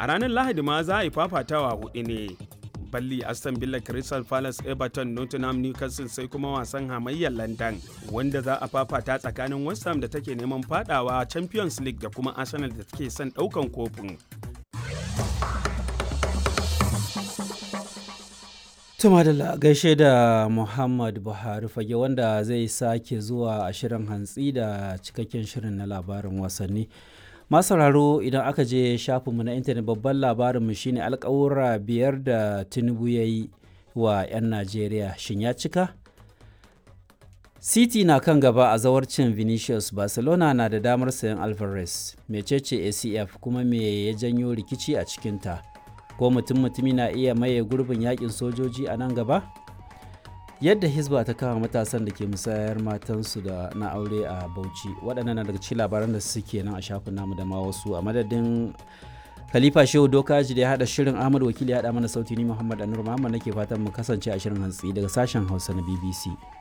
a ranar lahadi ma za a yi fafatawa hudu ne balli aston villa crystal palace everton nottingham newcastle sai kuma wasan hamayyar london wanda za a fafata tsakanin west ham da take neman fadawa champions league da kuma arsenal da take son daukan kofin Tuma da gaishe da Muhammad Buhari fage wanda zai sake zuwa a shirin hantsi da cikakken shirin na labarin wasanni. sauraro idan aka je shafinmu na intanet babban labarinmu shine alkawura biyar da Tinubu ya yi wa 'yan Najeriya shin ya cika? City na kan gaba a zawarcin Vinicius Barcelona na da damar sayan Alvarez, mecece ACF kuma me ya janyo rikici a cikinta. ko mutum mutumi na iya maye gurbin yakin sojoji a nan gaba yadda hisba ta kama matasan da ke musayar matansu da na aure a bauchi waɗannan na daga cikin labaran da suke nan a shafin namu da ma wasu a madadin khalifa shehu dokaji da ya haɗa shirin ahmad wakili ya haɗa mana sauti ni muhammad anur muhammad nake fatan mu kasance a shirin hantsi daga sashen hausa na bbc